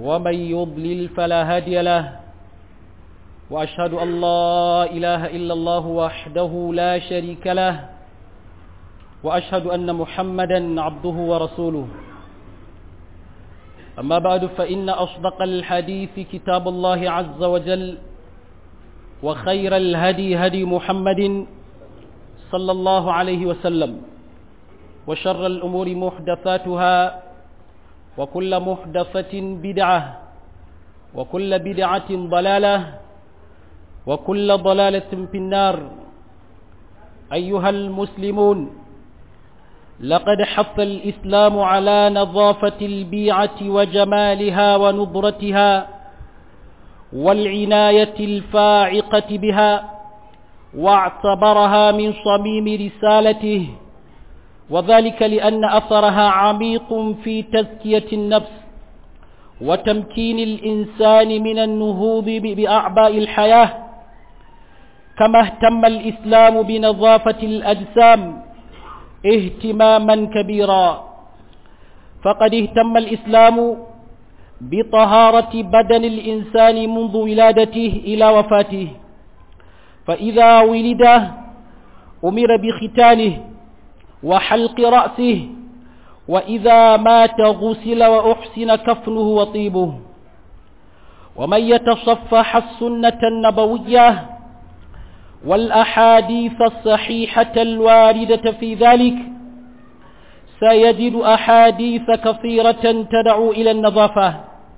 ومن يضلل فلا هادي له وأشهد أن لا إله إلا الله وحده لا شريك له وأشهد أن محمدا عبده ورسوله أما بعد فإن أصدق الحديث كتاب الله عز وجل وخير الهدي هدي محمد صلى الله عليه وسلم وشر الأمور محدثاتها وكل محدثة بدعة وكل بدعة ضلالة وكل ضلالة في النار أيها المسلمون لقد حث الإسلام على نظافة البيعة وجمالها ونضرتها والعناية الفاعقة بها واعتبرها من صميم رسالته وذلك لأن أثرها عميق في تزكية النفس وتمكين الإنسان من النهوض بأعباء الحياة كما اهتم الإسلام بنظافة الأجسام اهتماما كبيرا فقد اهتم الإسلام بطهارة بدن الإنسان منذ ولادته إلى وفاته فإذا ولد أمر بختانه وحلق رأسه وإذا مات غسل وأحسن كفنه وطيبه ومن يتصفح السنة النبوية والأحاديث الصحيحة الواردة في ذلك سيجد أحاديث كثيرة تدعو إلى النظافة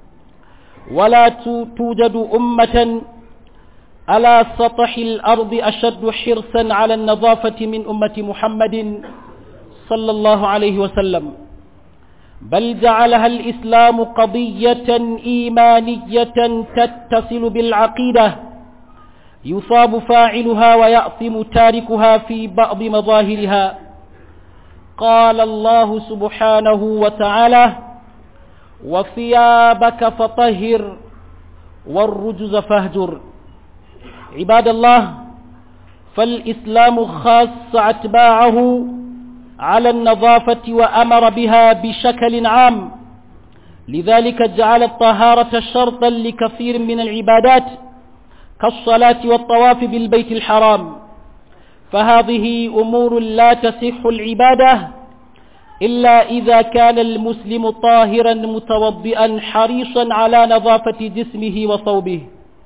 ولا توجد أمة على سطح الأرض أشد حرصا على النظافة من أمة محمد صلى الله عليه وسلم بل جعلها الإسلام قضية إيمانية تتصل بالعقيدة يصاب فاعلها ويأثم تاركها في بعض مظاهرها قال الله سبحانه وتعالى وثيابك فطهر والرجز فاهجر عباد الله فالإسلام خاص أتباعه على النظافة وأمر بها بشكل عام لذلك جعل الطهارة شرطا لكثير من العبادات كالصلاة والطواف بالبيت الحرام فهذه أمور لا تصح العبادة إلا إذا كان المسلم طاهرا متوضئا حريصا على نظافة جسمه وثوبه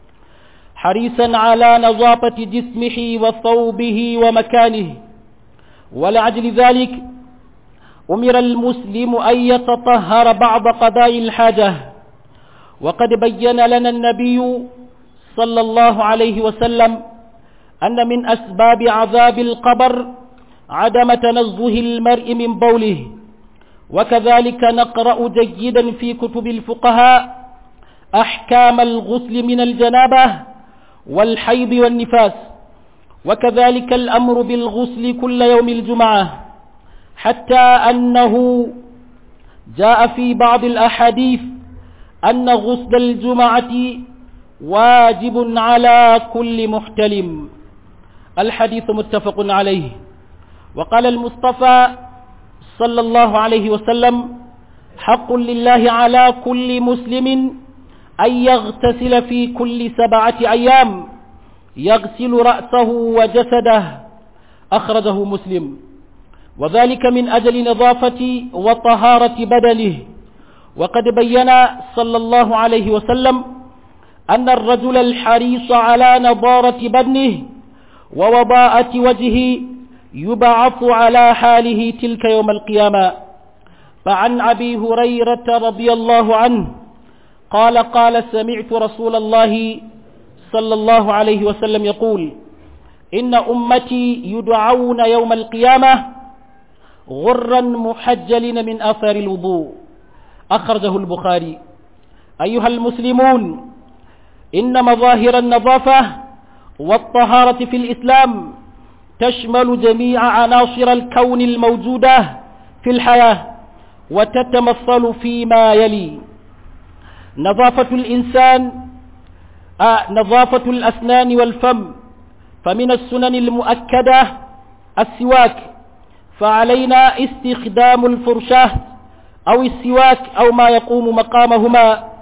حريصا على نظافة جسمه وثوبه ومكانه ولعجل ذلك أمر المسلم أن يتطهر بعض قضاء الحاجة وقد بين لنا النبي صلى الله عليه وسلم أن من أسباب عذاب القبر عدم تنزه المرء من بوله وكذلك نقرأ جيدا في كتب الفقهاء أحكام الغسل من الجنابة والحيض والنفاس وكذلك الأمر بالغسل كل يوم الجمعة حتى أنه جاء في بعض الأحاديث أن غسل الجمعة واجب على كل محتلم الحديث متفق عليه وقال المصطفى صلى الله عليه وسلم حق لله على كل مسلم أن يغتسل في كل سبعة أيام يغسل رأسه وجسده أخرجه مسلم وذلك من أجل نظافة وطهارة بدنه وقد بين صلى الله عليه وسلم أن الرجل الحريص على نضارة بدنه ووضاءة وجهه يبعث على حاله تلك يوم القيامة فعن أبي هريرة رضي الله عنه قال قال سمعت رسول الله صلى الله عليه وسلم يقول إن أمتي يدعون يوم القيامة غرا محجلين من أثر الوضوء أخرجه البخاري أيها المسلمون إن مظاهر النظافة والطهارة في الإسلام تشمل جميع عناصر الكون الموجودة في الحياة وتتمثل فيما يلي نظافة الإنسان آه نظافة الأسنان والفم فمن السنن المؤكدة السواك فعلينا استخدام الفرشاة أو السواك أو ما يقوم مقامهما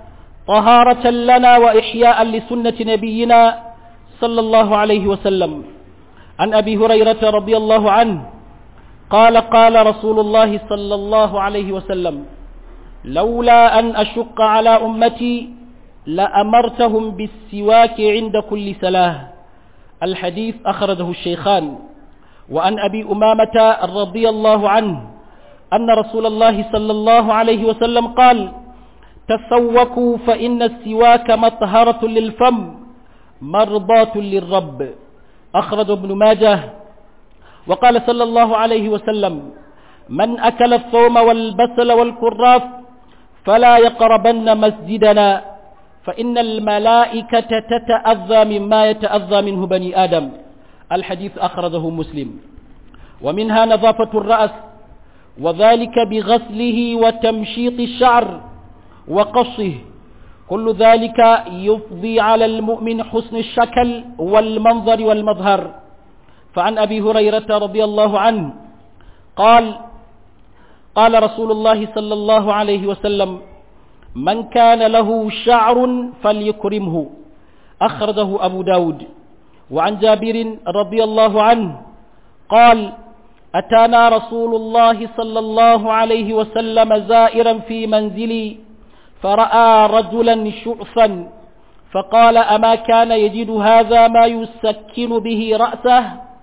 طهارة لنا وإحياء لسنة نبينا صلى الله عليه وسلم عن أبي هريرة رضي الله عنه قال قال رسول الله صلى الله عليه وسلم لولا أن أشق على أمتي لأمرتهم بالسواك عند كل سلاه الحديث أخرجه الشيخان وعن أبي أمامة رضي الله عنه أن رسول الله صلى الله عليه وسلم قال تسوكوا فإن السواك مطهرة للفم مرضاة للرب أخرج ابن ماجه وقال صلى الله عليه وسلم من أكل الثوم والبسل والكراف فلا يقربن مسجدنا فإن الملائكة تتأذى مما يتأذى منه بني آدم الحديث أخرجه مسلم ومنها نظافة الرأس وذلك بغسله وتمشيط الشعر وقصه كل ذلك يفضي على المؤمن حسن الشكل والمنظر والمظهر فعن أبي هريرة رضي الله عنه قال قال رسول الله صلى الله عليه وسلم من كان له شعر فليكرمه أخرجه أبو داود وعن جابر رضي الله عنه قال أتانا رسول الله صلى الله عليه وسلم زائرا في منزلي فرأى رجلا شعثا فقال أما كان يجد هذا ما يسكن به رأسه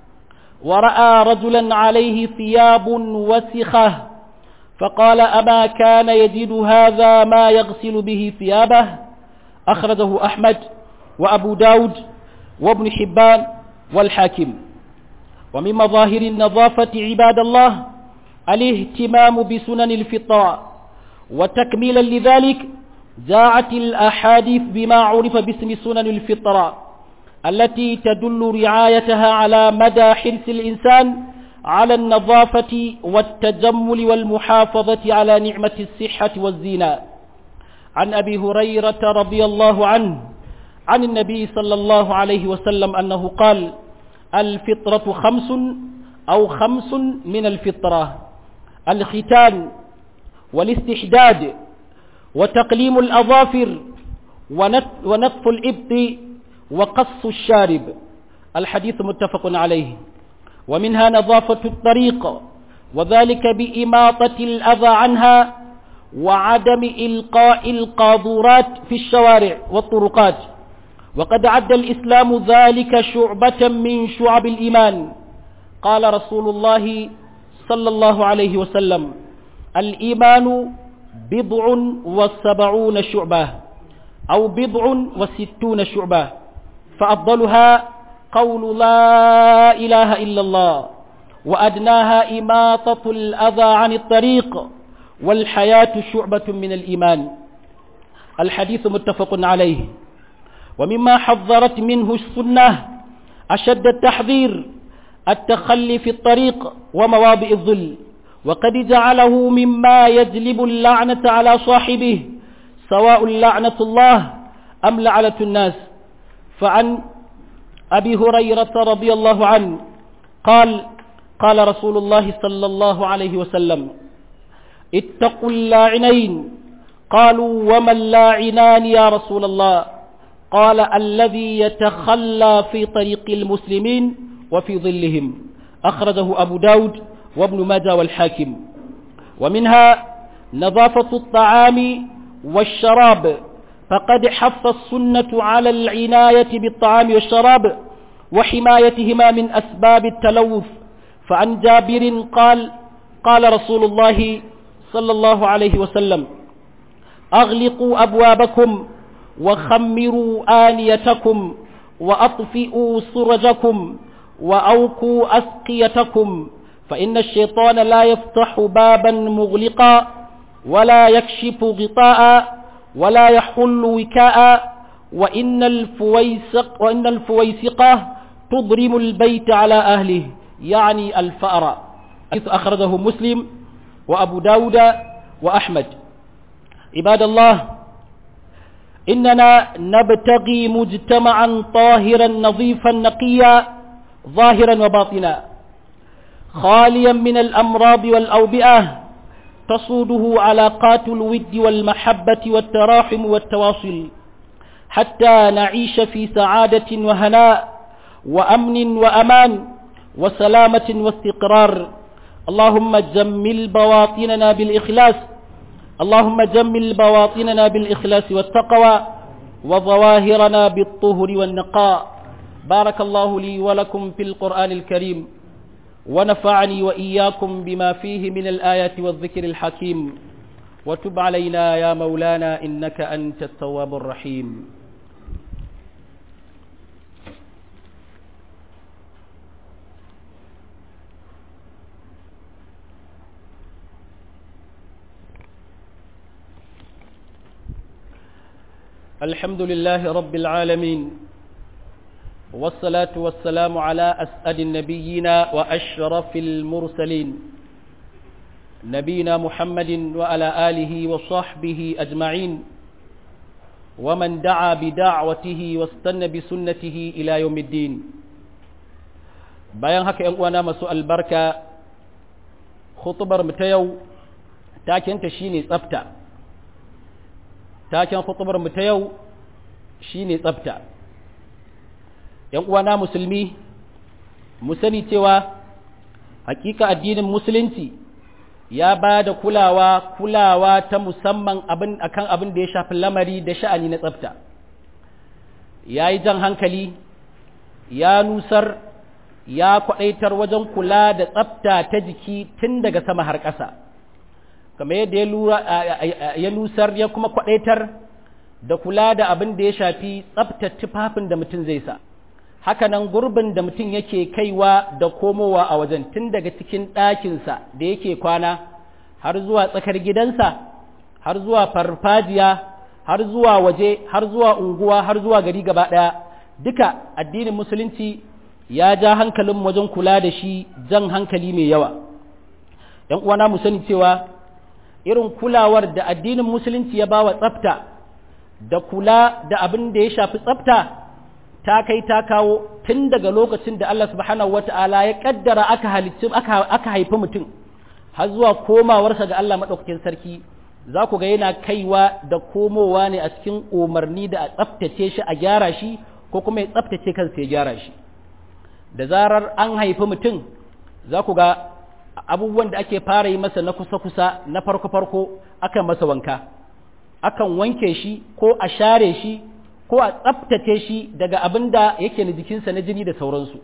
ورأى رجلا عليه ثياب وسخة فقال أما كان يجد هذا ما يغسل به ثيابه أخرجه أحمد وأبو داود وابن حبان والحاكم ومن مظاهر النظافة عباد الله الاهتمام بسنن الفطرة وتكميلا لذلك جاءت الأحاديث بما عرف باسم سنن الفطرة التي تدل رعايتها على مدى حرص الإنسان على النظافة والتجمل والمحافظة على نعمة الصحة والزينة عن أبي هريرة رضي الله عنه عن النبي صلى الله عليه وسلم أنه قال الفطرة خمس أو خمس من الفطرة الختان والاستحداد وتقليم الأظافر ونطف الإبط وقص الشارب الحديث متفق عليه ومنها نظافة الطريق وذلك بإماطة الأذى عنها وعدم إلقاء القاذورات في الشوارع والطرقات وقد عد الإسلام ذلك شعبة من شعب الإيمان قال رسول الله صلى الله عليه وسلم الإيمان بضع وسبعون شعبة أو بضع وستون شعبة فأفضلها قول لا إله إلا الله وأدناها إماطة الأذى عن الطريق والحياة شعبة من الإيمان الحديث متفق عليه ومما حذرت منه السنة أشد التحذير التخلي في الطريق ومواضع الظل وقد جعله مما يجلب اللعنة على صاحبه سواء لعنة الله أم لعنة الناس فعن أبي هريرة رضي الله عنه قال قال رسول الله صلى الله عليه وسلم اتقوا اللاعنين قالوا وما اللاعنان يا رسول الله قال الذي يتخلى في طريق المسلمين وفي ظلهم أخرجه أبو داود وابن ماجه والحاكم ومنها نظافة الطعام والشراب فقد حث السنة على العناية بالطعام والشراب وحمايتهما من أسباب التلوث فعن جابر قال قال رسول الله صلى الله عليه وسلم أغلقوا أبوابكم وخمروا آنيتكم وأطفئوا سرجكم وأوكوا أسقيتكم فإن الشيطان لا يفتح بابا مغلقا ولا يكشف غطاء ولا يحل وكاء وإن الفويسق وإن الفويسقة تضرم البيت على أهله يعني الفأر حيث أخرجه مسلم وأبو داود وأحمد عباد الله إننا نبتغي مجتمعا طاهرا نظيفا نقيا ظاهرا وباطنا خاليا من الأمراض والأوبئة تصوده علاقات الود والمحبة والتراحم والتواصل حتى نعيش في سعادة وهناء وأمن وأمان وسلامة واستقرار اللهم جمل بواطننا بالإخلاص اللهم جمل بواطننا بالإخلاص والتقوى وظواهرنا بالطهر والنقاء بارك الله لي ولكم في القرآن الكريم ونفعني وإياكم بما فيه من الآيات والذكر الحكيم وتب علينا يا مولانا إنك أنت التواب الرحيم الحمد لله رب العالمين والصلاة والسلام على أسأل النبيين وأشرف المرسلين نبينا محمد وعلى آله وصحبه أجمعين ومن دعا بدعوته واستنى بسنته إلى يوم الدين bayan haka ‘yan uwana masu albarka khutubar mu ta yau takenta shine tsafta taken khutubar mu ta yau shine tsafta ‘yan uwana musulmi mu sani cewa hakika addinin musulunci ya ba da kulawa kulawa ta musamman abin akan abin da ya shafi lamari da sha'ani na tsafta ya yi jan hankali ya nusar ya kwaɗaitar wajen kula da tsafta ta jiki tun daga sama har ƙasa kamar yadda ya nusar ya kuma kwaɗaitar da kula da abin da ya shafi tsaftar tufafin da mutum zai sa hakanan gurbin da mutum yake kaiwa da komowa a wajen tun daga cikin ɗakinsa da yake kwana har zuwa tsakar gidansa har zuwa farfajiya har zuwa waje har zuwa unguwa har zuwa gari gaba ɗaya duka addinin musulunci ya ja hankalin wajen kula da shi jan hankali mai yawa ‘yan uwana mu sani cewa irin kulawar da addinin musulunci ya bawa tsafta da kula da abin da ya shafi tsafta ta kai ta kawo tun daga lokacin da Allah subhanahu wata'ala ya kaddara aka halicci aka haifi mutum har zuwa komawarsa ga Allah madaukakin sarki za ku ga yana kaiwa da komowa ne a cikin umarni da a tsaftace shi a gyara shi ko kuma ya tsaftace kansa ya gyara shi da zarar an haifi mutum za ku ga abubuwan da ake fara yi masa na kusa-kusa na farko-farko akan masa wanka akan wanke shi ko a share shi ko a tsaftace shi daga abin da yake na jikinsa na jini da sauransu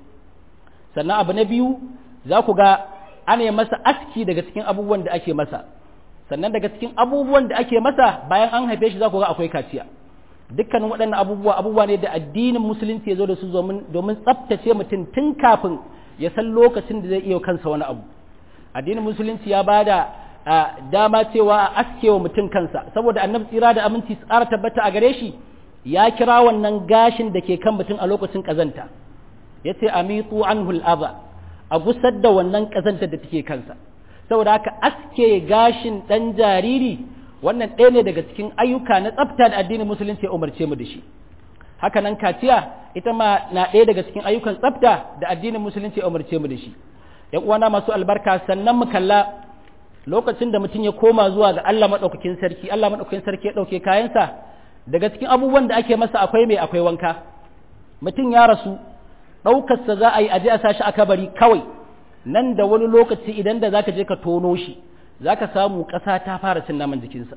sannan abu na biyu za ku ga ana yi masa aski daga cikin abubuwan da ake masa sannan daga cikin abubuwan da ake masa bayan an haife shi za ku ga akwai kaciya dukkanin waɗannan abubuwa abubuwa ne da addinin musulunci ya zo da su domin tsaftace mutum tun kafin ya san lokacin da zai iya kansa wani abu addinin musulunci ya bada dama cewa a aske wa mutum kansa saboda annabi tsira da aminci tsara tabbata a gare shi ya kira wannan gashin da ke kan mutum a lokacin kazanta ya ce amitu anhu al'aza a gusar da wannan kazantar da take kansa saboda haka aske gashin ɗan jariri wannan ɗaya ne daga cikin ayyuka na tsafta da addinin musulunci ya umarce mu da shi haka nan kaciya ita ma na ɗaya daga cikin ayyukan tsafta da addinin musulunci ya umarce mu da shi ‘yan uwana masu albarka sannan mu kalla lokacin da mutum ya koma zuwa ga Allah maɗaukakin sarki Allah maɗaukakin sarki ya ɗauke kayansa daga cikin abubuwan da ake masa akwai mai akwai wanka mutum ya rasu ɗaukarsa za a yi aje a sashi a kabari kawai nan da wani lokaci idan da zaka je ka tono shi zaka samu ƙasa ta fara cin naman jikinsa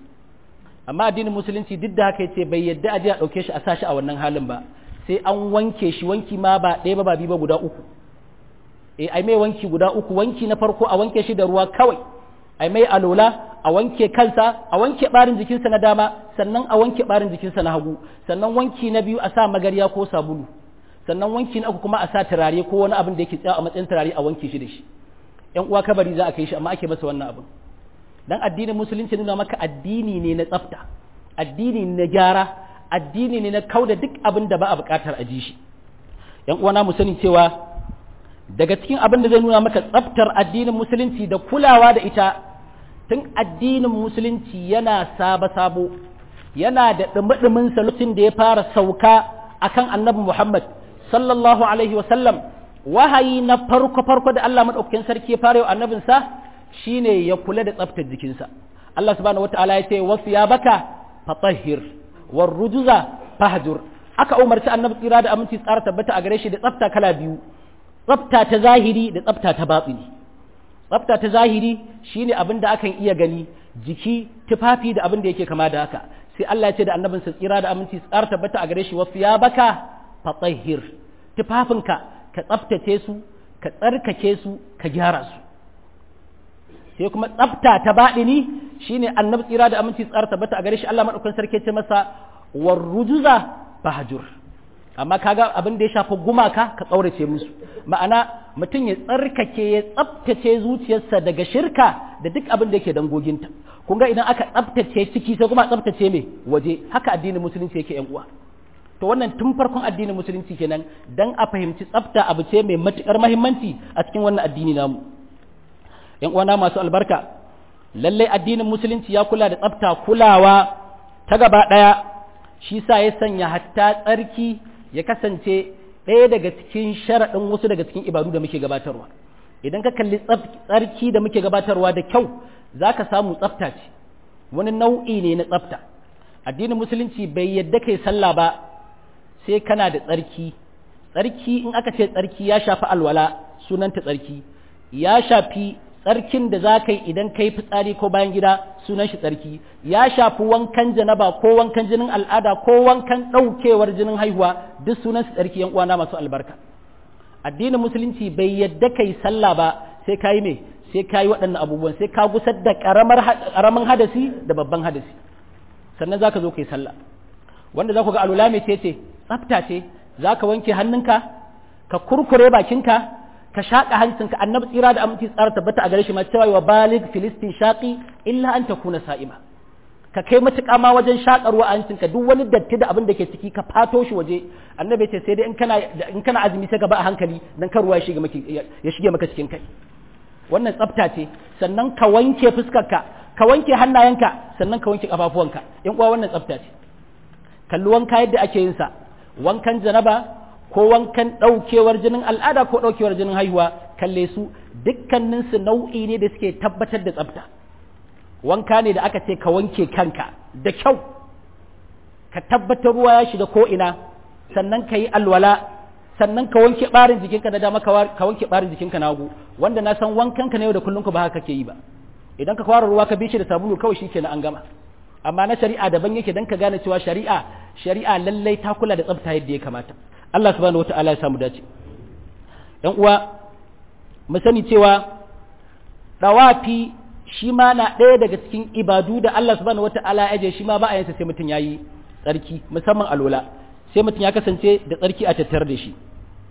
amma addinin musulunci duk da haka yace bai yadda aje a ɗauke shi a sashi a wannan halin ba sai an wanke shi wanki ma ba ɗaya ba ba biyu ba guda uku eh ai mai wanki guda uku wanki na farko a wanke shi da ruwa kawai ai mai alola a wanke kansa a wanke barin jikinsa na dama sannan a wanke barin jikinsa na hagu sannan wanki na biyu a sa magarya ko sabulu sannan wanki na uku kuma a sa turare ko wani abin da yake tsaya a matsayin turare a wanke shi da shi yan uwa kabari za a kai shi amma ake masa wannan abin dan addinin musulunci nuna maka addini ne na tsafta addini ne na gyara addini ne na kauda duk abin da ba a bukatar a ji shi yan uwana mu sani cewa daga cikin abin da zai nuna maka tsaftar addinin musulunci da kulawa da ita tun addinin musulunci yana sabo-sabo yana da ɗumi-ɗumin lokacin da ya fara sauka akan annabi Muhammad sallallahu alaihi sallam wahayi na farko-farko da Allah maɗaukakin sarki ya fara yau annabinsa shine ya kula da tsaftar jikinsa Allah subhanahu wataala ya ce wasu ya baka fatahhir war rujuza fahjur aka umarci annabi tsira da aminci tsara tabbata a gare shi da tsafta kala biyu tsafta ta zahiri da tsafta ta batsini tsafta ta zahiri shine abin da akan iya gani jiki tufafi da abin da yake kama da haka sai Allah ya ce da annabinsa tsira da aminci tsara tabbata a gare shi wasu ya baka fatahhir tufafinka ka tsaftace su ka tsarkake su ka gyara su sai kuma tsafta ta baɗini shine annabi tsira da aminci tsara tabbata a gare shi Allah madaukakin sarki ce masa warrujuza bahjur amma kaga abin da ya shafi gumaka ka tsaurace musu ma'ana mutum ya tsarkake ya tsaftace zuciyarsa daga shirka da duk abin da yake dangoginta kun ga idan aka tsaftace ciki sai kuma tsaftace mai waje haka addinin musulunci yake yan uwa to wannan tun farkon addinin musulunci kenan dan a fahimci tsafta abu ce mai matukar muhimmanci a cikin wannan addini namu yan uwana masu albarka lallai addinin musulunci ya kula da tsafta kulawa ta gaba daya shi sa ya sanya hatta tsarki ya kasance ɗaya daga cikin sharaɗin wasu daga cikin ibadu da muke gabatarwa idan ka kalli tsarki da muke gabatarwa da kyau za ka samu tsafta ce wani nau'i ne na tsafta addinin musulunci bai yadda kai sallah ba sai kana da tsarki tsarki in aka ce tsarki ya shafi alwala sunanta tsarki ya shafi tsarkin da za ka yi idan ka yi fitsari ko bayan gida sunan shi tsarki ya shafi wankan janaba ko wankan jinin al'ada ko wankan ɗaukewar jinin haihuwa duk sunan su tsarki yan uwana masu albarka addinin musulunci bai yadda ka yi sallah ba sai ka yi me sai ka yi waɗannan abubuwan sai ka gusar da ƙaramin hadasi da babban hadasi sannan za ka zo ka yi sallah wanda za ku ga alula mai ce ce tsafta ce za ka wanke hannunka ka kurkure bakinka ka shaƙa hancinka annabi tsira da aminci tsara tabbata a gare shi ma cewa wa balig filistin shaƙi illa an ta kuna sa'ima ka kai matuƙa ma wajen shaƙarwa a hancinka duk wani datti da abin da ke ciki ka fato shi waje annabi ce sai dai in kana in kana azumi sai ka ba a hankali dan kar ruwa ya shige maka ya shige maka cikin kai wannan tsafta ce sannan ka wanke fuskarka ka wanke hannayenka sannan ka wanke kafafuwanka in uwa wannan tsafta ce kalli wanka yadda ake yin sa wankan janaba ko wankan ɗaukewar jinin al'ada ko ɗaukewar jinin haihuwa kalle su dukkaninsu nau'i ne da suke tabbatar da tsafta wanka ne da aka ce ka wanke kanka da kyau ka tabbatar ruwa ya shiga ko ina sannan ka yi alwala sannan ka wanke ɓarin jikinka na dama ka wanke ɓarin jikinka na hagu wanda na san wankanka na yau da kullum ba haka ke yi ba idan ka kwara ruwa ka bi shi da sabulu kawai shi kenan an gama amma na shari'a daban yake dan ka gane cewa shari'a shari'a lallai ta kula da tsafta yadda ya kamata Allah subhanahu wata'ala ya samu dace ‘yan uwa mu sani cewa ɗawafi shi ma na ɗaya daga cikin ibadu da Allah subhanahu wata'ala ya je shi ma ba a yansa sai mutum ya yi tsarki musamman alola sai mutum ya kasance da tsarki a tattare da shi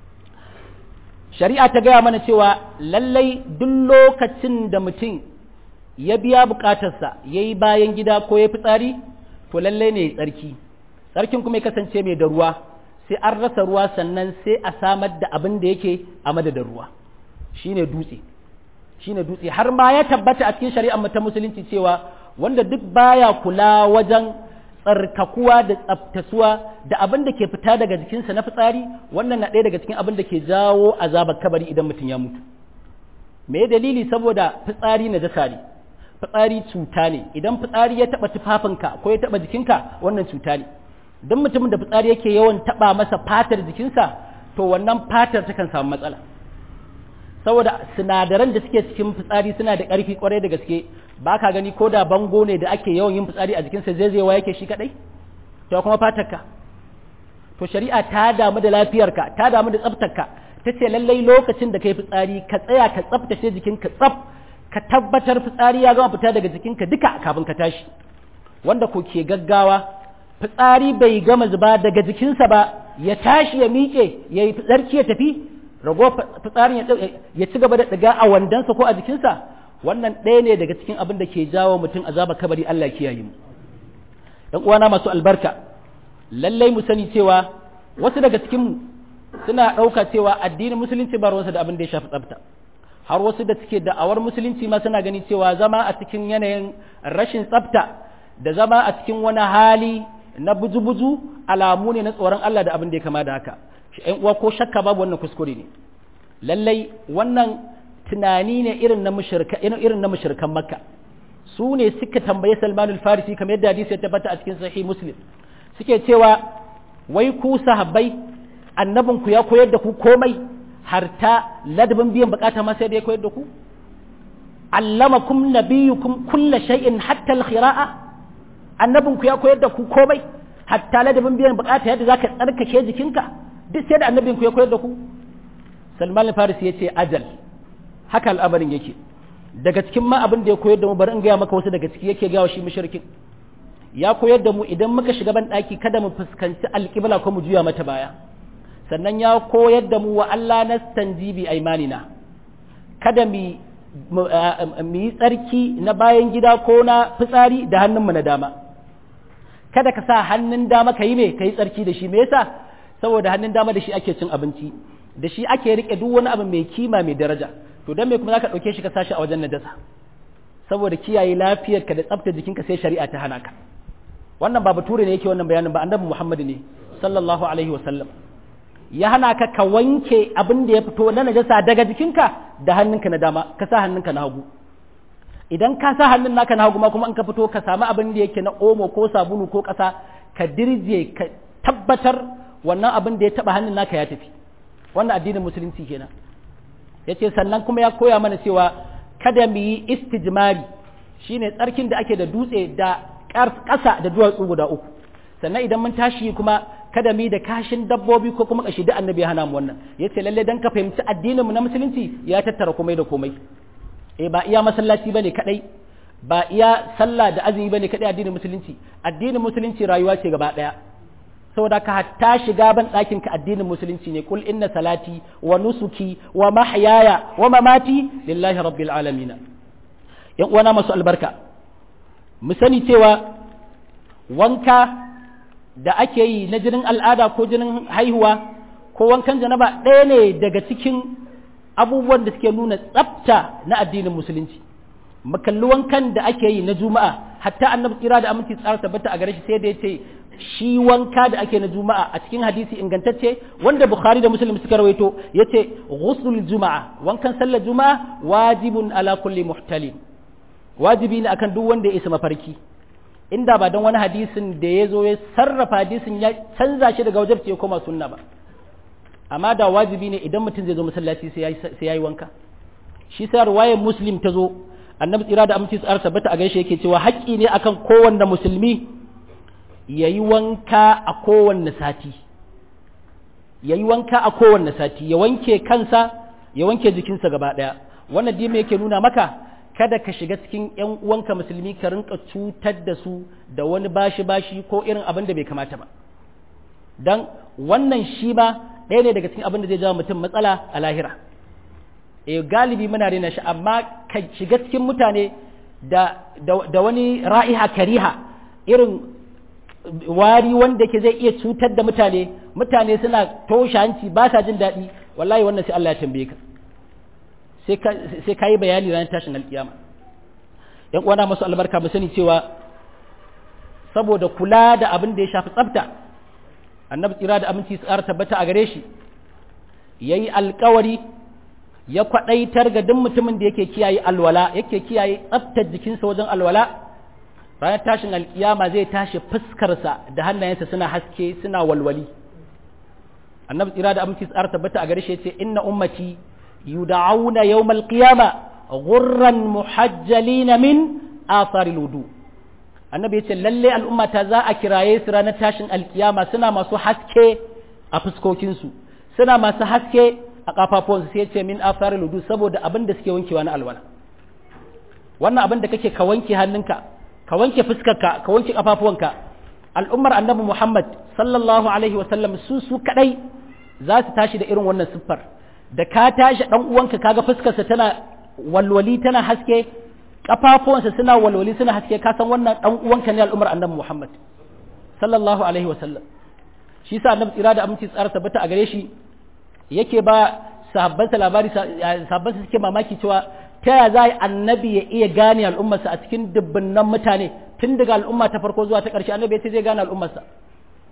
shari'a ta gaya mana cewa lallai duk lokacin da mutum ya biya bukatarsa ya yi bayan gida ko ya fitsari to lallai ne tsarki tsarkin kuma ya kasance mai da ruwa sai an rasa ruwa sannan sai a samar da abin da yake a madadin ruwa shine dutse shine dutse har ma ya tabbata a cikin shari'ar ta musulunci cewa wanda duk baya kula wajen tsarkakuwa da tsaftasuwa da abin da ke fita daga jikinsa na fitsari wannan na ɗaya daga cikin abin da ke jawo azabar kabari idan mutum ya mutu me dalili saboda fitsari na jasa ne fitsari cuta ne idan fitsari ya taɓa tufafinka ko ya taɓa jikinka wannan cuta ne don mutumin da fitsari yake yawan taba masa fatar jikinsa to wannan fatar takan samu matsala saboda sinadaran da suke cikin fitsari suna da ƙarfi kwarai da gaske ba ka gani ko da bango ne da ake yawan yin fitsari a jikinsa zai zai yake shi kadai to kuma fatarka to shari'a ta damu da lafiyarka ta damu da tsaftarka ta ce lallai lokacin da kai fitsari ka tsaya ka tsaftace jikinka tsaf ka tabbatar fitsari ya gama fita daga jikinka duka kafin ka tashi wanda ko ke gaggawa fitsari bai gama zuba daga jikinsa ba ya tashi ya miƙe ya yi tsarki ya tafi rago fitsarin ya ci gaba da ɗiga a wandonsa ko a jikinsa wannan ɗaya ne daga cikin abin da ke jawo mutum azaba kabari Allah kiyaye mu ɗan uwana masu albarka lallai mu sani cewa wasu daga cikin suna ɗauka cewa addinin musulunci ba ruwansa da abin da ya shafi tsafta har wasu da suke da'awar musulunci ma suna gani cewa zama a cikin yanayin rashin tsafta da zama a cikin wani hali na buju-buju alamu ne na tsoron Allah da abin da ya kama da haka ‘yan uwa ko shakka babu wannan kuskure ne lallai wannan tunani ne irin na mushrika irin na mushrikan makka su ne suka tambaye Salman al-Farisi kamar yadda hadisi ya tabbata a cikin sahih Muslim suke cewa wai ku sahabbai annabin ku ya koyar da ku komai har ta ladabin biyan bukata ma sai da ya koyar da ku allamakum nabiyukum kulla shay'in hatta al-khira'a annabin ku ya koyar da ku komai hatta ladabin biyan bukata yadda zaka tsarkake jikinka duk sai da annabin ku ya koyar da ku Salman al-Farisi yace ajal haka al'amarin yake daga cikin ma abin da ya koyar da mu bari in gaya maka wasu daga ciki yake gawa shi mushrikin ya koyar da mu idan muka shiga ban daki kada mu fuskanci alƙibla ko mu juya mata baya sannan ya koyar da mu wa Allah nastanji bi aimanina kada mu mu yi tsarki na bayan gida ko na fitsari da hannunmu na dama kada ka sa hannun dama ka yi me ka yi tsarki da shi me yasa saboda hannun dama da shi ake cin abinci da shi ake rike duk wani abu mai kima mai daraja to dan me kuma zaka dauke shi ka sashi a wajen najasa saboda kiyaye lafiyarka da tsaftar jikinka sai shari'a ta hana ka wannan ba bature ne yake wannan bayanin ba annabi Muhammad ne sallallahu alaihi wasallam ya hana ka ka wanke abin da ya fito na najasa daga jikinka da hannunka na dama ka sa hannunka na hagu idan ka sa hannun naka na hagu ma kuma in ka fito ka samu abin da yake na omo ko sabulu ko ƙasa ka dirje ka tabbatar wannan abin da ya taba hannun naka ya tafi wannan addinin musulunci kenan ya ce sannan kuma ya koya mana cewa kada mu yi istijmari shine tsarkin da ake da dutse da ƙasa da duwatsu guda uku sannan idan mun tashi kuma kada mu yi da kashin dabbobi ko kuma kashi da annabi ya hana mu wannan ya ce lalle dan ka fahimci addinin mu na musulunci ya tattara komai da komai eh ba iya masallaci bane kadai ba iya sallah da azumi bane kadai addinin musulunci addinin musulunci rayuwa ce gaba daya saboda ka hatta shiga ban ɗakin ka addinin musulunci ne kul inna salati wa nusuki wa mahyaya wa mamati lillahi rabbil alamin yan uwana masu albarka mu sani cewa wanka da ake yi na jinin al'ada ko jinin haihuwa ko wankan janaba ɗaya ne daga cikin abubuwan da suke nuna tsafta na addinin musulunci makalli wankan da ake yi na juma'a hatta annabi tsira da aminci tsara tabbata a gare shi sai da ya ce shi wanka da ake na juma'a a cikin hadisi ingantacce wanda bukhari da muslim suka rawaito yace ghusl juma'a wankan sallar juma'a wajibun ala kulli muhtalim wajibi ne akan duk wanda ya isa mafarki inda ba don wani hadisin da ya zo ya sarrafa hadisin ya canza shi daga wajabci ya koma sunna ba amma da wajibi ne idan mutum zai zo masallaci sai ya yi wanka shi sa ruwayar muslim ta zo annabi tsira da aminci tsara tabbata a gaishe yake cewa haƙƙi ne akan kowanne musulmi ya yi wanka a kowanne sati ya yi wanka a kowanne sati ya wanke kansa ya wanke jikinsa gaba ɗaya wannan dima yake nuna maka kada ka shiga cikin ‘yan uwanka musulmi ka rinka cutar da su da wani bashi-bashi ko irin abin da bai kamata ba don wannan shi ba ɗaya ne daga cikin abin da zai jawo mutum matsala a lahira e galibi muna rena shi amma ka shiga cikin mutane da, da wani ra'iha kariha irin wari wanda ke zai iya cutar da mutane mutane suna toshe hanci ba sa jin daɗi wallahi wannan sai Allah ya tambaye ka sai ka yi bayani ranar tashin alkiyama yan uwana masu albarka mu sani cewa saboda kula da abin da ya shafi tsafta annabi tsira da aminci tsara tabbata a gare shi yayi alkawari ya kwadaitar ga duk mutumin da yake kiyaye alwala yake kiyaye tsaftar jikinsa wajen alwala ranar tashin alkiyama zai tashi fuskarsa da hannayensa suna haske suna walwali annabi tsira da aminci tsara tabbata a gare shi yace inna ummati يدعون يوم القيامة غرا محجلين من آثار الوضوء annabi ya ce lalle al'umma ta za a kiraye su ranar tashin alkiyama suna masu haske a fuskokinsu suna masu haske a kafafuwansu sai ce min afar ludu saboda abin da suke wankewa na alwala wannan abin da kake ka wanke hannunka ka wanke fuskarka ka wanke kafafuwanka al'ummar annabi muhammad sallallahu alaihi wasallam su su kadai za su tashi da irin wannan siffar da ka tashi dan uwanka kaga fuskarsa tana walwali tana haske kafafuwansa suna walwali suna haske ka san wannan dan uwanka ne al'umar annabi Muhammad sallallahu alaihi wa sallam shi yasa annabi tsira da aminci tsara tabbata a gare shi yake ba sahabbansa labari sahabbansa suke mamaki cewa ta ya za annabi ya iya gane al'ummarsa a cikin dubbannan mutane tun daga al'umma ta farko zuwa ta ƙarshe annabi ya ce zai gane al'ummarsa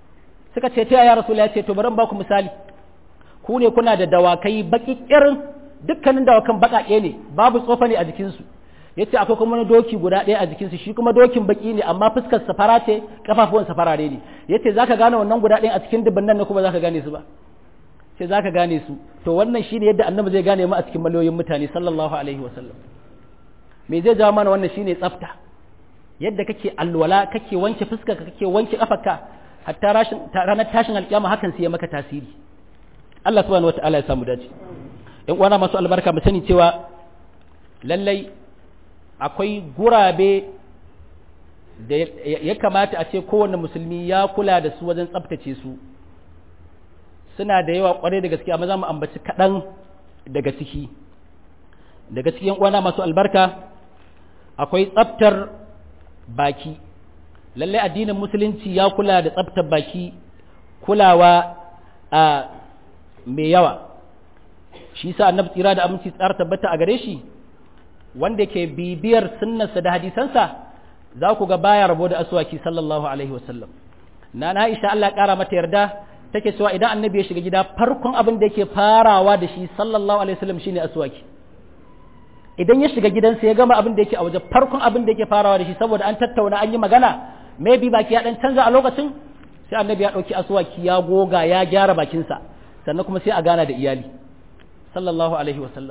suka ce ta ya rasul ya ce to bari ba ku misali ku ne kuna da dawakai baki irin dukkanin dawakan baƙaƙe ne babu tsofa ne a jikinsu yace akwai kuma wani doki guda ɗaya a jikinsu shi kuma dokin baki ne amma fuskar safara ce kafafuwan safarare ne yace zaka gane wannan guda ɗaya a cikin dubban nan ne kuma zaka gane su ba sai zaka gane su to wannan shine yadda annabi zai gane mu a cikin miliyoyin mutane sallallahu alaihi wasallam me zai jawo mana wannan shine tsafta yadda kake alwala kake wanke fuskar ka kake wanke kafarka hatta rashin ranar tashin alkiyama hakan sai ya maka tasiri Allah subhanahu wataala ya samu dace in uwana masu albarka mu sani cewa lallai akwai gurabe da ya kamata a ce kowane musulmi ya kula da su wajen tsabtace su suna da yawa kwarai da gaske amma za mu ambaci kaɗan daga ciki daga cikin uwana masu albarka akwai tsabtar baki lallai addinin musulunci ya kula da tsabtar baki kulawa a mai yawa shi sa annabi tsira da aminci tsara tabbata a gare shi wanda ke bibiyar sunnarsa da hadisansa za ku ga baya rabo da aswaki sallallahu alaihi wasallam na na Aisha Allah kara mata yarda take cewa idan annabi ya shiga gida farkon abin da yake farawa da shi sallallahu alaihi wasallam shine aswaki idan ya shiga gidansa ya gama abin da yake a waje farkon abin da yake farawa da shi saboda an tattauna an yi magana maybe baki ya dan canza a lokacin sai annabi ya dauki aswaki ya goga ya gyara bakinsa sannan kuma sai a gana da iyali sallallahu alaihi wasallam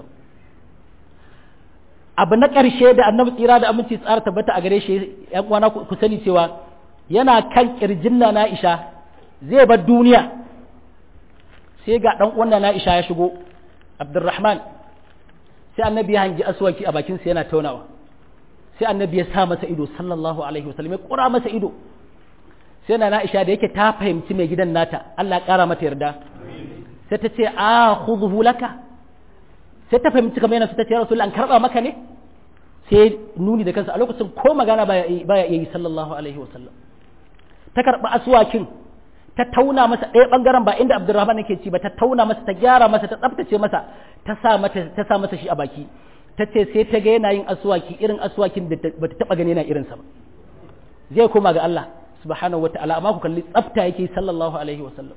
abu na ƙarshe da annabi tsira da aminci tsara tabbata a gare shi yan uwana ku sani cewa yana kan kirjin na Aisha zai bar duniya sai ga dan uwan na Aisha ya shigo Abdurrahman sai annabi ya hangi aswaki a bakin sa yana taunawa sai annabi ya sa masa ido sallallahu alaihi wasallam ya kura masa ido sai na Aisha da yake ta fahimci mai gidan nata Allah ya kara mata yarda sai ta ce a khudhu laka sai ta fahimci kamar yana ta ce rasul an karba maka ne sai nuni da kansa a lokacin ko magana baya baya iya yi sallallahu alaihi wasallam ta karba aswakin ta tauna masa ɗaya bangaren ba inda Abdurrahman yake ci ba ta tauna masa ta gyara masa ta tsaftace masa ta sa mata ta sa masa shi a baki ta ce sai ta ga yana yin aswaki irin aswakin da bata taba gani yana irinsa ba zai koma ga Allah subhanahu wataala amma ku kalli tsafta yake sallallahu alaihi wasallam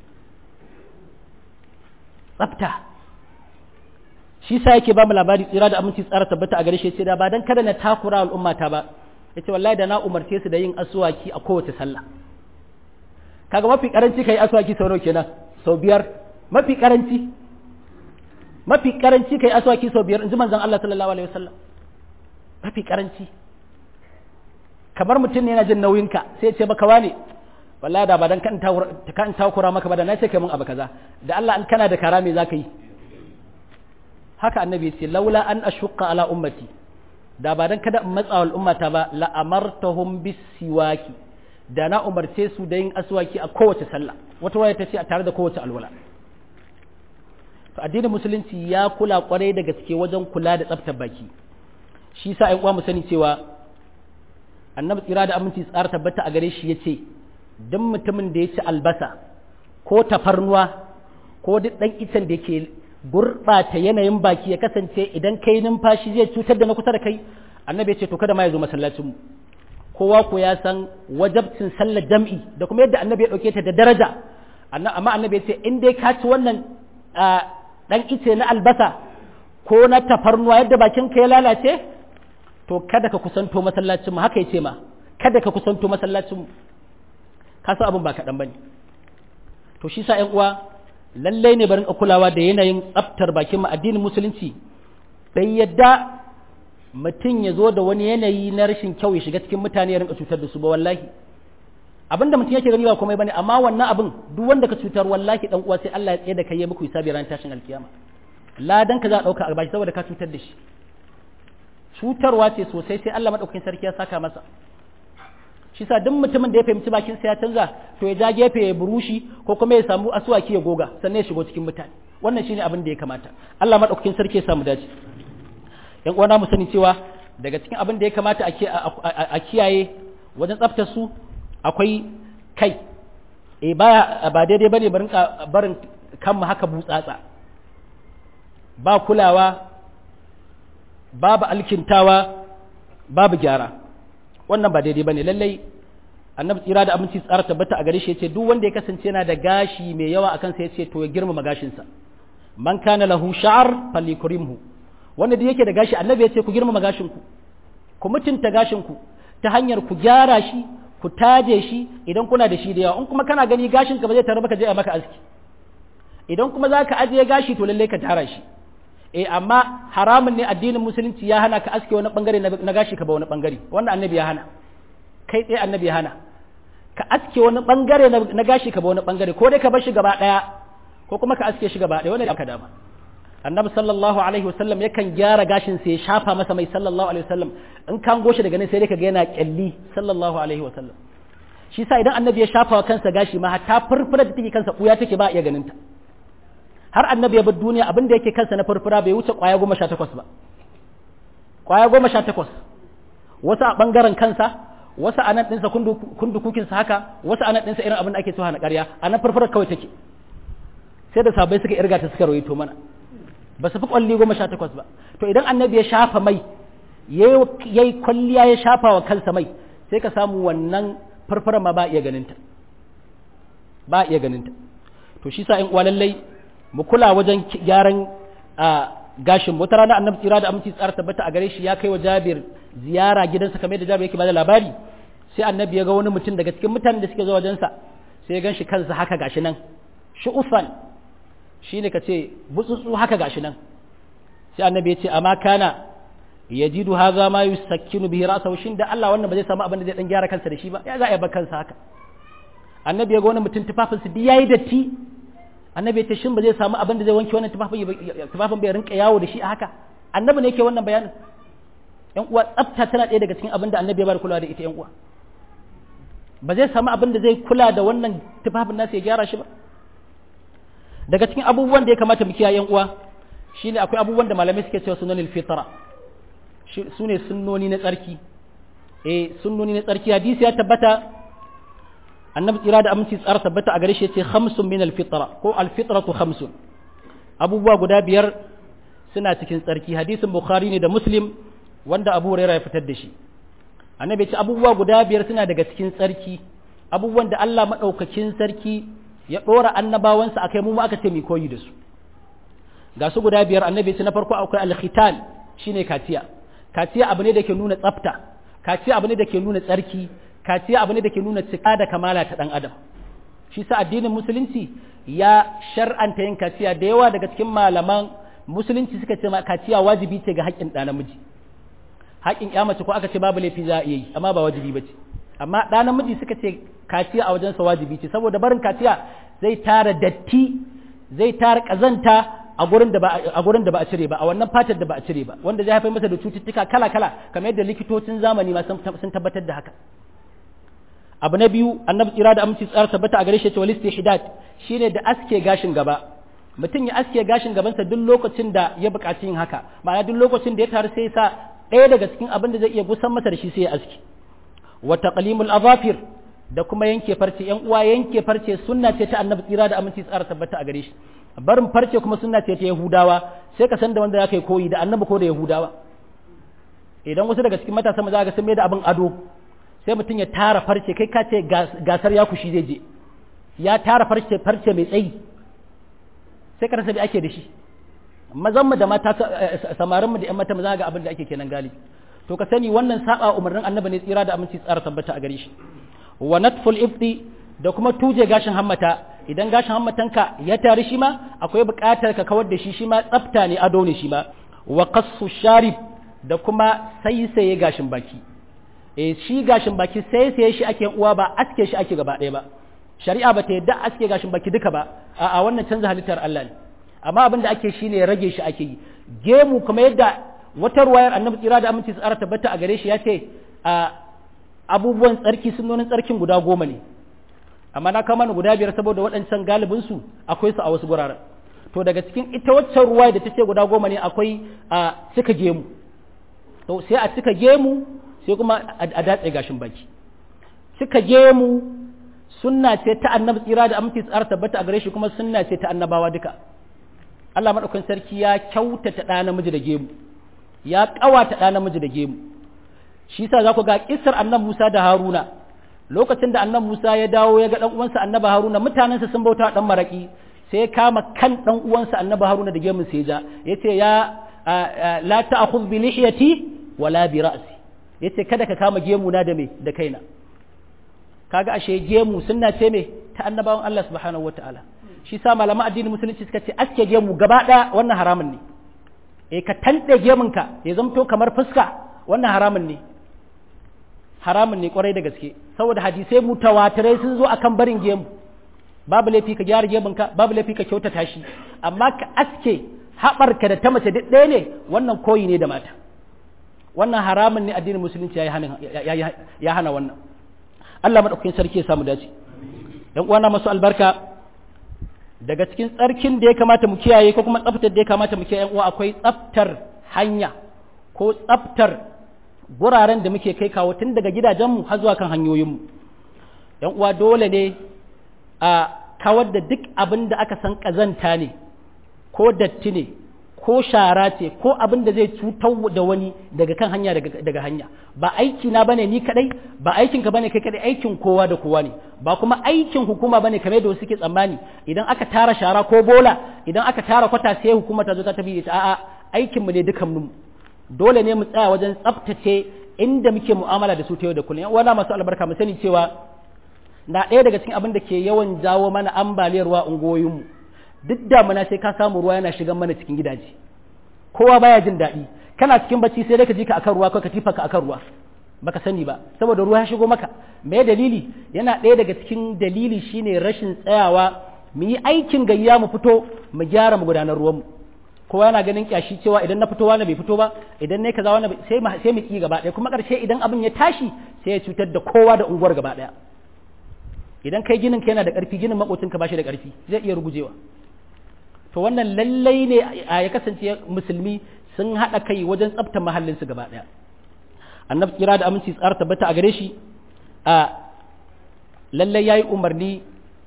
tsafta shi sa yake ba mu labari tsira da aminci tsara tabbata a gare shi sai da ba dan kada na takura al'ummata ba yace wallahi da na umarce su da yin aswaki a kowace sallah kaga mafi karanci kai aswaki sau nawa kenan sau biyar mafi karanci mafi karanci kai aswaki sau biyar inji manzon Allah sallallahu alaihi wasallam mafi karanci kamar mutum ne yana jin nauyinka sai ya ce maka wane wallahi da ba dan kan kan takura maka ba da na ce kai mun abu kaza da Allah an kana da kara me zaka yi haka annabi ya ce laula an ashqa ala ummati da ba dan kada in matsa wal ummata ba la amartahum bisiwaki da na umarce su da yin aswaki a kowace sallah wata waya ta ce a tare da kowace alwala to addinin musulunci ya kula kwarai da gaske wajen kula da tsaftar baki shi sa ƴan uwa mu sani cewa annabi tsira da aminci tsara tabbata a gare shi ya ce duk mutumin da ya ci albasa ko tafarnuwa ko duk ɗan icen da ke gurɓata yanayin baki ya kasance idan kai numfashi zai cutar da na kusa da kai annabi ya ce to kada ma ya zo masallacin mu kowa ko ya san wajabcin sallar jam'i da kuma yadda annabi ya ɗauke ta da daraja amma annabi ya ce in dai ka ci wannan ɗan ice na albasa ko na tafarnuwa yadda bakin ka ya lalace to kada ka kusanto masallacin mu haka ya ce ma kada ka kusanto masallacin mu ka san abin ba kaɗan ba ne to shi sa uwa lallai ne barin kulawa da yanayin tsaftar bakin mu addinin musulunci bai yadda mutum ya zo da wani yanayi na rashin kyau ya shiga cikin mutane ya rinka cutar da su ba wallahi abin da mutum yake gani ba komai bane amma wannan abin duk wanda ka cutar wallahi dan uwa sai Allah ya tsaye da kai ya muku hisabi ran tashin alkiyama ladan ka za a dauka a bashi saboda ka cutar da shi cutarwa ce sosai sai Allah madaukakin sarki ya saka masa shi sa duk mutumin da ya fahimci bakin sa ya canza to ya ja gefe ya burushi ko kuma ya samu asuwaki ya goga sannan ya shigo cikin mutane wannan shine abin da ya kamata Allah madaukakin sarki ya samu dace yan uwana mu sani cewa daga cikin abin da ya kamata a kiyaye wajen tsaftar su akwai kai e baya ba daidai bane barin barin kanmu haka butsatsa ba kulawa babu alkintawa babu gyara wannan ba daidai bane lallai annabi tsira da aminci tsara tabbata a gare shi yace duk wanda ya kasance yana da gashi mai yawa akan sa yace to ya girmama gashin sa man kana lahu sha'r falyukrimhu wanda da yake da gashi annabi ya ce ku girmama gashin ku ku mutunta gashin ku ta hanyar ku gyara shi ku taje shi idan kuna da shi da yawa in kuma kana gani gashin ka ba zai taru ba ka je a maka aski idan kuma za ka ajiye gashi to lallai ka tara shi eh amma haramun ne addinin musulunci ya hana ka aske wani bangare na gashi ka ba wani bangare wanda annabi ya hana kai tsaye annabi ya hana ka aske wani bangare na gashi ka ba wani bangare ko dai ka bar shi gaba daya ko kuma ka aske shi gaba daya wanda aka dama annabi sallallahu alaihi wasallam yakan gyara gashin sa ya shafa masa mai sallallahu alaihi wasallam in kan goshi daga nan sai dai ka ga yana kyalli sallallahu alaihi wasallam shi sa idan annabi ya shafa wa kansa gashi ma hatta furfura da take kansa buya take ba iya ganin ta har annabi ya bar duniya abin da yake kansa na furfura bai wuce kwaya goma sha takwas ba kwaya goma sha takwas wasu a ɓangaren kansa wasu a nan ɗinsa kundukukinsa haka wasu a nan ɗinsa irin abin da ake cewa na ƙarya a nan furfurar kawai take sai da sabai suka irga ta suka rawaito mana ba su fi kwalli goma sha takwas ba to idan annabi ya shafa mai ya yi kwalliya ya shafa wa kansa mai sai ka samu wannan furfurar ma ba iya ganinta ba iya ganinta to shi sa in uwa lallai mu kula wajen gyaran gashin wata rana annabi tsira da aminci tsara tabbata a gare shi ya kai wa Jabir ziyara gidansa kamar da Jabir yake bada labari sai annabi ya ga wani mutum daga cikin mutanen da suke zuwa wajensa sai ya ganshi kansa haka gashi nan shu'ufan shine ka ce butsutsu haka gashi nan sai annabi ya ce amma kana yajidu hadha ma yusakkinu bihi ra'sahu shin da Allah wannan ba zai samu abin da zai dan gyara kansa da shi ba ya za a bar kansa haka annabi ya ga wani mutum tufafinsa duk yayi datti annabi ya ce shin ba zai samu abin da zai wanke wannan tufafin tufafin bai rinka yawo da shi a haka annabi ne yake wannan bayanin yan uwa tsafta tana ɗaya daga cikin abin da annabi ya bar kulawa da ita yan uwa ba zai samu abin da zai kula da wannan tufafin nasa ya gyara shi ba daga cikin abubuwan da ya kamata mu kiyaye yan uwa shine akwai abubuwan da malamai suke cewa sunanil fitra su ne sunnoni na tsarki eh sunnoni na tsarki hadisi ya tabbata annabi tsira da aminci tsara tabbata a gare shi ce khamsun min alfitra ko alfitratu khamsun abubuwa guda biyar suna cikin tsarki hadisin bukhari ne da muslim wanda abu hurairah ya fitar da shi annabi ce abubuwa guda biyar suna daga cikin tsarki abubuwan da Allah madaukakin sarki ya dora annabawansa akai mu ma aka ce mu koyi da su ga su guda biyar annabi ce na farko akwai alkhitan shine kaciya kaciya abu ne da ke nuna tsafta kaciya abu ne da ke nuna tsarki kaciya abu ne da ke nuna cika da kamala ta ɗan adam shi sa addinin musulunci ya shar'anta yin kaciya da yawa daga cikin malaman musulunci suka ce kaciya wajibi ce ga haƙƙin ɗa namiji haƙƙin ƴa mace ko aka ce babu laifi za a iya yi amma ba wajibi ba ce amma ɗa namiji suka ce kaciya a wajensa wajibi ce saboda barin kaciya zai tara datti zai tara ƙazanta a gurin da ba a gurin da ba a cire ba a wannan fatar da ba a cire ba wanda zai haifar masa da cututtuka kala kala kamar yadda likitocin zamani ma sun tabbatar da haka abu na biyu annabi tsira da aminci tsara tabbata a gare shi cewa listihdad shine da aske gashin gaba mutum ya aske gashin gabansa duk lokacin da ya buƙaci yin haka ma'ana duk lokacin da ya taru sai sa ɗaya daga cikin abin da zai iya gusan masa da shi sai ya aske wa taqlimul azafir da kuma yanke farce yan uwa yanke farce sunna ce ta annabi tsira da aminci tsara tabbata a gare shi barin farce kuma sunna ce ta yahudawa sai ka san da wanda zaka yi koyi da annabi ko da yahudawa idan wasu daga cikin matasa maza ga sun mai da abin ado sai mutum ya tara farce kai ka ce gasar ya kushi zai je ya tara farce farce mai tsayi sai ka rasa da ake da shi mazan mu da mata samarin mu da yan mata maza ga abin da ake kenan galibi to ka sani wannan saba umarnin annabi ne tsira da aminci tsara tabbata a gare shi wa natful ifdi da kuma tuje gashin hammata idan gashin hammatanka ya tari shi ma akwai buƙatar ka kawar da shi shi ma tsafta ne ado ne shi ma wa qassu sharib da kuma saisaye gashin baki e shi gashin baki sai sai shi ake uwa ba aske shi ake gaba ɗaya ba shari'a ba ta yadda aske gashin baki duka ba a wannan canza halittar Allah ne amma abin da ake shi ne rage shi ake yi gemu kuma yadda wata ruwayar annabi tsira da aminci tsara tabbata a gare shi ya ce a abubuwan tsarki sunonin tsarkin guda goma ne amma na kama ni guda biyar saboda waɗancan galibin su akwai su a wasu guraren to daga cikin ita waccan ruwaya da ta ce guda goma ne akwai a cika gemu to sai a cika gemu sai kuma a datse gashin baki cika gemu sunna ce ta annabi tsira da aminci tsara tabbata a gare shi kuma sunna ce ta annabawa duka Allah madaukakin sarki ya kyautata ɗa namiji da gemu ya ƙawata ɗa namiji da gemu shi yasa za ku ga kissar annabi Musa da Haruna lokacin da annabi Musa ya dawo ya ga dan uwansa annabi Haruna mutanensa sun bauta dan maraki sai kama kan dan uwansa annabi haruna da gemun sai ja yace ya la ta'khudh bi lihiyati wala bi ra'si yace kada ka kama gemu na da me da kaina kaga ashe gemu sunna ce me ta annabawan Allah subhanahu wataala shi sa malaman addinin musulunci suka ce aske gemu gaba daya wannan haramun ne eh ka tande gemunka ya zamto kamar fuska wannan haramun ne haramun ne kwarai da gaske saboda hadisai mutawatirai sun zo akan barin gemu babu laifi ka gyara gemunka babu laifi ka kyautata shi amma ka aske haɓarka da ta mace duk ɗaya ne wannan koyi ne da mata wannan haramun ne addinin musulunci ya hana wannan Allah maɗaukakin sarki ya samu dace ‘yan uwana masu albarka daga cikin tsarkin da ya kamata mu kiyaye ko kuma tsaftar da ya kamata mu kiyaye uwa akwai tsaftar hanya ko tsaftar guraren da muke kai kawo tun daga gidajenmu har zuwa kan hanyoyinmu ‘yan uwa dole ne a kawar da duk abin da aka san ƙazanta ne ko datti ne ko shara ce ko abin da zai cutar da wani daga kan hanya daga hanya ba aiki na bane ni kadai ba aikin ka bane kai kadai aikin kowa da kowa ne ba kuma aikin hukuma bane kamar da wasu ke tsammani idan aka tara shara ko bola idan aka tara kwata sai hukuma ta zo ta tafi ita a'a aikin mu ne dukan mu dole ne mu tsaya wajen tsaftace inda muke mu'amala da su ta yau da kullum wala masu albarka mu sani cewa na ɗaya daga cikin abin da ke yawan jawo mana ambaliyar ruwa ungoyinmu duk damuna sai ka samu ruwa yana shigan mana cikin gidaje kowa baya jin daɗi kana cikin bacci sai dai ka ji ka akan ruwa ko ka tifa ka akan ruwa baka sani ba saboda ruwa ya shigo maka me dalili yana ɗaya daga cikin dalili shine rashin tsayawa mu yi aikin gayya mu fito mu gyara mu gudanar ruwan mu kowa yana ganin kyashi cewa idan na fito wani bai fito ba idan ne kaza wani sai sai mu ki gaba ɗaya kuma ƙarshe idan abin ya tashi sai ya cutar da kowa da unguwar gaba ɗaya idan kai ginin ka yana da ƙarfi ginin makocinka ba shi da ƙarfi zai iya rugujewa to wannan lallai ne a ya kasance musulmi sun haɗa kai wajen tsabta mahallinsu gaba ɗaya annabi kira da aminci tsara tabbata a gare shi a lallai ya yi umarni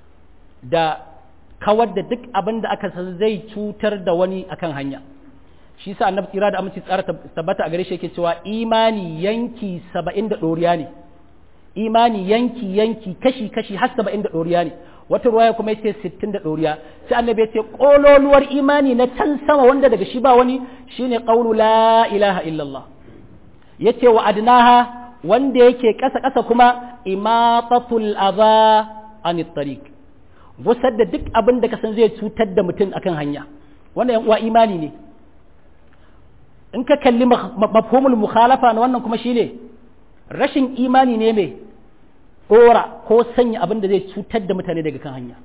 da kawar da duk abin da aka san zai cutar da wani akan hanya shi sa annabi kira da aminci tsara tabbata a gare shi yake cewa imani yanki saba'in da ɗoriya ne imani yanki yanki kashi kashi har saba'in da ɗoriya ne wata ruwaya kuma yace sittin da ɗoriya sai annabi ya ce ƙololuwar imani na can sama wanda daga shi ba wani shine ƙaunu la ilaha illallah yace wa adnaha wanda yake ƙasa ƙasa kuma imatatul adha anit tariq gusar da duk abin da ka san zai cutar da mutum akan hanya wannan yan uwa imani ne in ka kalli mafhumul mukhalafa na wannan kuma shine rashin imani ne mai ɗora ko sanya abin da zai cutar da mutane daga kan hanya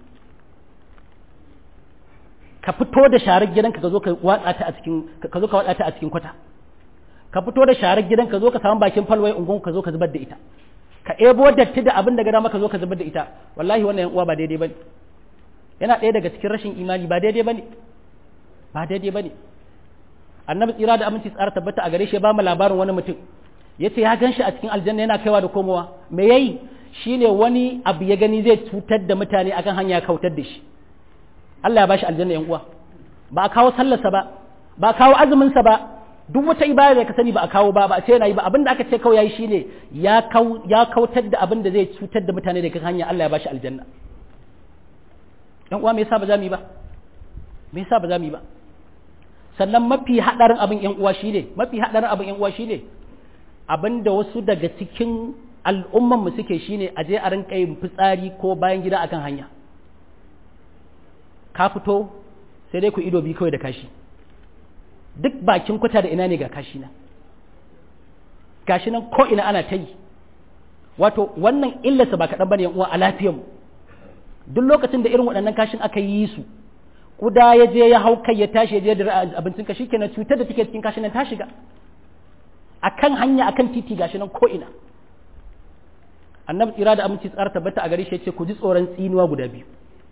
ka fito da sharar gidanka ka zo ka watsa ta a cikin ka zo ka watsa ta a cikin kwata ka fito da sharar gidanka ka zo ka samu bakin falwai ungun ka zo ka zubar da ita ka ebo datti da abin da gada maka zo ka zubar da ita wallahi wannan yan uwa ba daidai bane yana ɗaya daga cikin rashin imani ba daidai bane ba daidai bane annabi tsira da aminci tsara tabbata a gare shi ba mu labarin wani mutum yace ya gan shi a cikin aljanna yana kaiwa da komowa me yayi shine wani abu ya gani zai cutar da mutane akan hanya kautar da shi Allah ya bashi aljanna yan uwa ba a kawo sallarsa ba ba a kawo azumin sa ba duk wata ibada da ka sani ba a kawo ba ba a ce yana yi ba abin da aka ce kawai yayi shine ya kau ya kautar da abin da zai cutar da mutane daga hanya Allah ya bashi aljanna yan uwa me yasa ba za mu yi ba me yasa ba za mu yi ba sannan mafi hadarin abin yan uwa shine mafi hadarin abin yan uwa shine abin da wasu daga cikin al'umman mu suke shine a je a rinka yin fitsari ko bayan gida akan hanya ka fito sai dai ku ido bi kawai da kashi duk bakin kwata da ina ne ga kashi nan gashi nan ko ina ana ta yi wato wannan illarsa ba kaɗan bane uwa a lafiyar mu duk lokacin da irin waɗannan kashin aka yi su kuda ya je ya hau kai ya tashi ya je da abincin ka shikenan cutar da take cikin kashin nan ta shiga akan hanya akan titi gashi nan ko ina annabi tsira da aminci tsara tabbata a gare shi yace ku ji tsoron tsinuwa guda biyu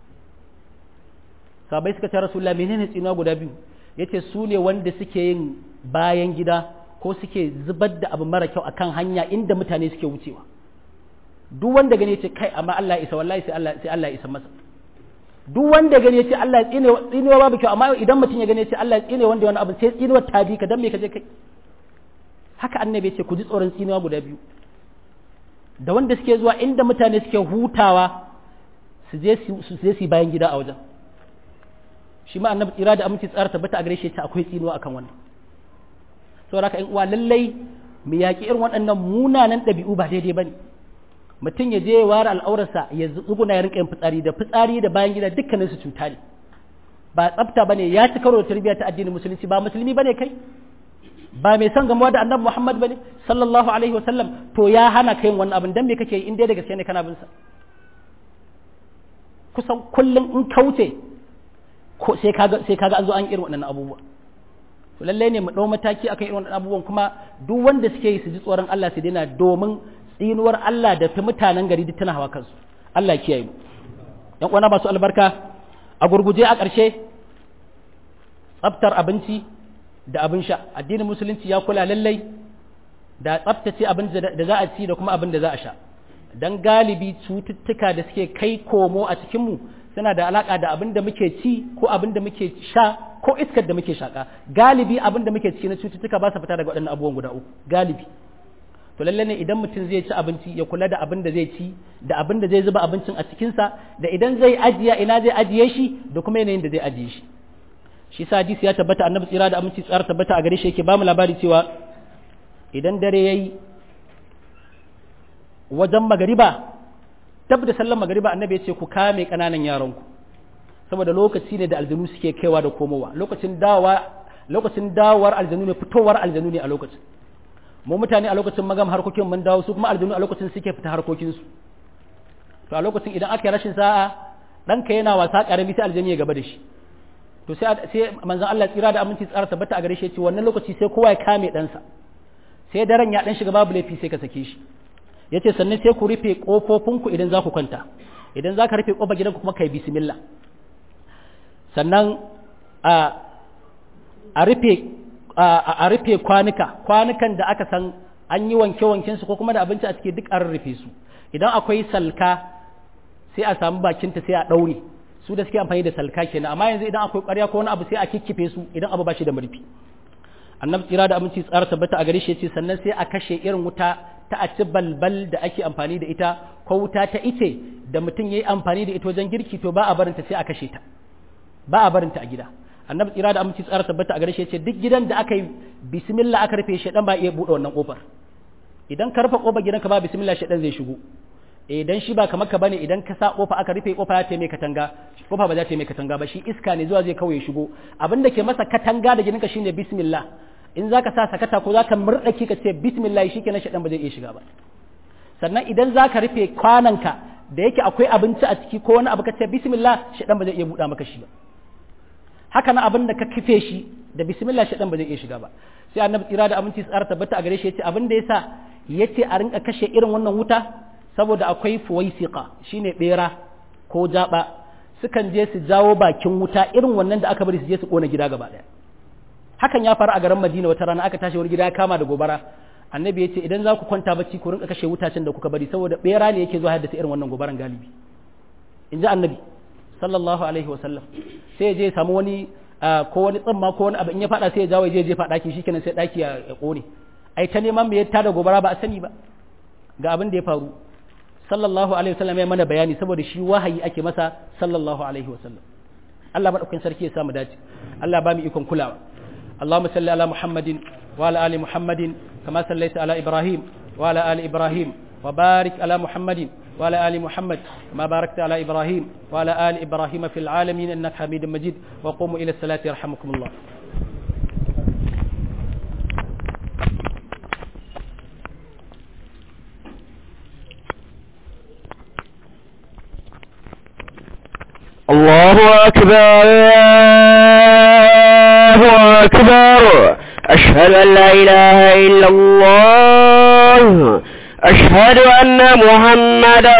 sabai suka ce rasulullah menene tsinuwa guda biyu yace su ne wanda suke yin bayan gida ko suke zubar da abu mara kyau akan hanya inda mutane suke wucewa duk wanda gani yace kai amma Allah ya isa wallahi sai Allah sai Allah ya isa masa duk wanda gani yace Allah ya tsine tsinewa babu kyau amma idan mutum ya gani yace Allah ya tsine wanda wani abu sai tsinewa ta bi ka dan me ka je kai haka annabi yace ku ji tsoron tsinewa guda biyu da wanda suke zuwa inda mutane suke hutawa su je su je su bayan gida a wajen shi ma annabi tsira da aminci tsara tabbata a gare shi ta akwai tsinuwa akan wannan saboda haka uwa lallai mu yaƙi irin waɗannan munanan ɗabi'u ba daidai bane mutum ya je ya ware al'aurarsa ya tsuguna ya rinka yin fitsari da fitsari da bayan gida dukkanin su cuta ne ba tsafta bane ya ci karo da tarbiyya ta addinin musulunci ba musulmi bane kai ba mai son gamuwa da annabi Muhammad bane sallallahu alaihi wa sallam to ya hana kai wannan abin dan me kake yi in dai da gaske ne kana bin sa kusan kullum in kauce ko sai kaga sai kaga an zo an irin waɗannan abubuwa to lalle ne mu dau mataki akan irin waɗannan abubuwan kuma duk wanda suke yi su ji tsoron Allah su daina domin tsinuwar Allah da ta mutanen gari duk tana hawa kansu Allah ya kiyaye mu yan uwana masu albarka a gurguje a ƙarshe tsaftar abinci da abin sha addinin musulunci ya kula lallai da tsaftace abin da za a ci da kuma abin da za a sha dan galibi cututtuka da suke kai komo a cikinmu suna da alaka da abin da muke ci ko abin da muke sha ko iskar da muke shaka galibi abin da muke ci na cututtuka ba su fita daga waɗannan abubuwan guda uku galibi to lalle ne idan mutum zai ci abinci ya kula da abin da zai ci da abin da zai zuba abincin a cikinsa da idan zai ajiya ina zai ajiye shi da kuma yanayin da zai ajiye shi shi sa hadisi ya tabbata annabi tsira da aminci tsara tabbata a gare shi yake ba mu labari cewa idan dare yayi wajen magariba tab da sallan magariba annabi ya ce ku kame kananan yaranku saboda lokaci ne da aljanu suke kaiwa da komowa lokacin dawa lokacin dawar aljanu ne fitowar aljanu ne a lokacin mu mutane a lokacin magam harkokin mun dawo su kuma aljanu a lokacin suke fita harkokin su to a lokacin idan aka yi rashin sa'a ɗanka yana wasa ƙarami sai aljani ya gaba da shi to sai sai manzon Allah tsira da aminci tsara tabbata a gare shi ce wannan lokaci sai kowa ya kame ɗansa sai daren ya ɗan shiga babu laifi sai ka sake shi yace sannan sai ku rufe kofofinku idan za ku kwanta idan za ka rufe kofar gidanku kuma kai bismillah sannan a a rufe a rufe kwanuka kwanukan da aka san an yi wanke-wanken su ko kuma da abinci a ciki duk an rufe su idan akwai salka sai a samu bakinta sai a ɗaure su da suke amfani da salka kenan amma yanzu idan akwai ƙwarya ko wani abu sai a kikkife su idan abu ba shi da murfi annabi tsira da aminci tsara tabbata a gare shi yace sannan sai a kashe irin wuta ta a ci balbal da ake amfani da ita ko wuta ta ice da mutum yayi amfani da ita wajen girki to ba a barinta sai a kashe ta ba a barinta a gida annabi tsira da aminci tsara tabbata a gare shi yace duk gidan da aka yi bismillah aka rufe shi dan ba iya bude wannan kofar idan ka rufe kofar gidanka ba bismillah shi dan zai shigo idan shi ba kamar ka bane idan ka sa kofa aka rufe kofa ya taimai katanga kofa ba za ta mai katanga ba shi iska ne zuwa zai kawai shigo abin da ke masa katanga da gidanka shine bismillah in zaka sa sakata ko zaka murdaki ka ce bismillah shikenan shedan ba zai iya shiga ba sannan idan zaka rufe kwananka da yake akwai abinci a ciki ko wani abu ka ce bismillah shedan ba zai iya buɗa maka shi ba haka na abin da ka kife shi da bismillah shedan ba zai iya shiga ba sai annabi tsira da aminci tsara tabbata a gare shi yace abin da yasa yace a rinka kashe irin wannan wuta saboda akwai fuwaisiqa shine bera ko jaba sukan je su jawo bakin wuta irin wannan da aka bari su je su kona gida gaba daya hakan ya faru a garin Madina wata rana aka tashi wani gida ya kama da gobara annabi ya ce idan za ku kwanta bacci ku rinka kashe wutacen da kuka bari saboda bera ne yake zuwa haddasa irin wannan gobaran galibi in ji annabi sallallahu alaihi wasallam sai ya je ya samu wani ko wani tsamma ko wani abu in ya fada sai ya jawo ya je jefa daki shikenan sai daki ya kone ai ta neman me ya tada gobara ba a sani ba ga abin da ya faru sallallahu alaihi wasallam ya mana bayani saboda shi wahayi ake masa sallallahu alaihi wasallam Allah madaukakin sarki ya samu dace Allah ba mu ikon kulawa اللهم صل على محمد وعلى ال محمد كما صليت على ابراهيم وعلى ال ابراهيم وبارك على محمد وعلى ال محمد كما باركت على ابراهيم وعلى ال ابراهيم في العالمين انك حميد مجيد وقوموا الى الصلاه يرحمكم الله الله أكبر الله أكبر أشهد أن لا إله إلا الله أشهد أن محمد